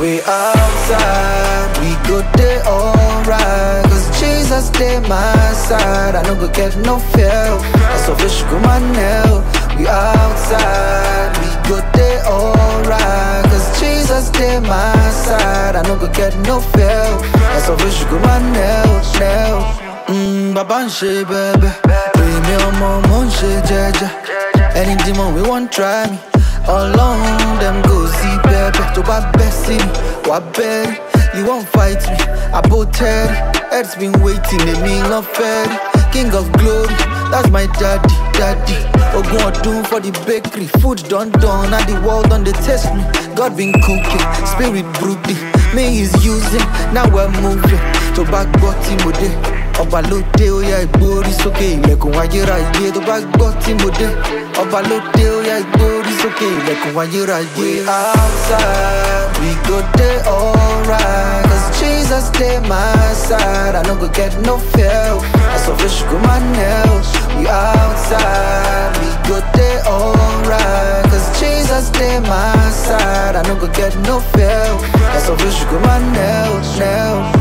We outside, we go day alright. Cause Jesus stay my side. I no go get no fear. I so fish go my nail. We outside, we go day alright. Cause Jesus stay my side. I no go get no fear. I so fish go my nail, nail. Mm, baba ń ṣe bẹ́ẹ̀bẹ́, èmi ọmọ mo ń ṣe jẹ́jẹ́. Ẹni tí mo wí wọ́n try me. Ọlọ́run dem go see bẹ́ẹ̀bẹ́ tó bá bẹ́ sí mi, wà bẹ́ẹ̀rì. You won't fight me, àbò tẹ́rì. Heads been waiting, èmi lọ fẹ́ rí. King of glory, that's my daddy, daddy. Ogun ọdún for the bakery, food done done, and the world don dey taste me. God been cooking, spirit brooding, me is using, now we're moving. Tó bá gbọ́ tí mo dé, ọba ló dé ó yá ìgbórí sókè ilẹ̀kùn ayérayé. Tó bá gbọ́ tí mo dé, ọba ló dé ó yá ìgbórí sókè ilẹ̀kùn ayérayé. We outside, we go dey alright. Cause Jesus dey my side, I no go get no fear. I so fish go my nails. We outside, we go dey alright. Cause Jesus dey my side, I no go get no fear. I so fish go my nails, nails.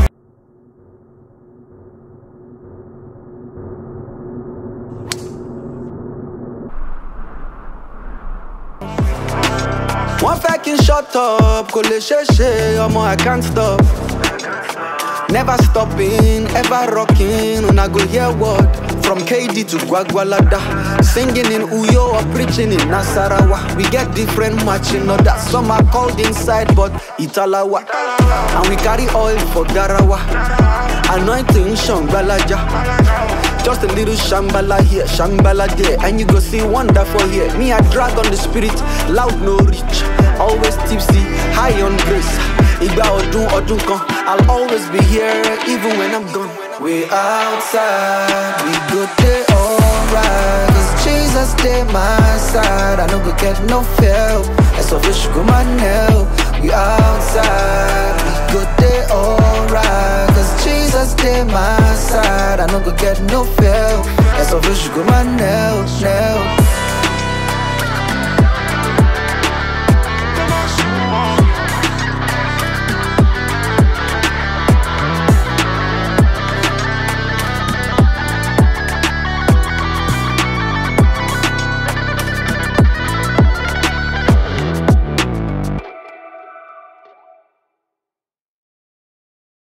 wọ́n fẹ́ kí n shut up kò lè ṣeé ṣe ọmọ i can't stop. Never stopping, ever rocking. When I go hear word from KD to Gwagwalada. Singing in Uyo or preaching in Nasarawa. We get different matching orders. Some are called inside, but Italawa. And we carry oil for Garawa. Anointing Shambalaja. Just a little shambala here, shambala there, and you go see wonderful here. Me, I drag on the spirit, loud no reach, always tipsy, high on grace. Igba ọdún ọdún kan, I'll always be here even when I'm gone. We outside, we go day alright. Cause Jesus stay my side, I no go get no fear. As of fish go my nail. We outside, we go day alright. Cause Jesus stay my side, I no go get no fear. As of fish go my nail, nail.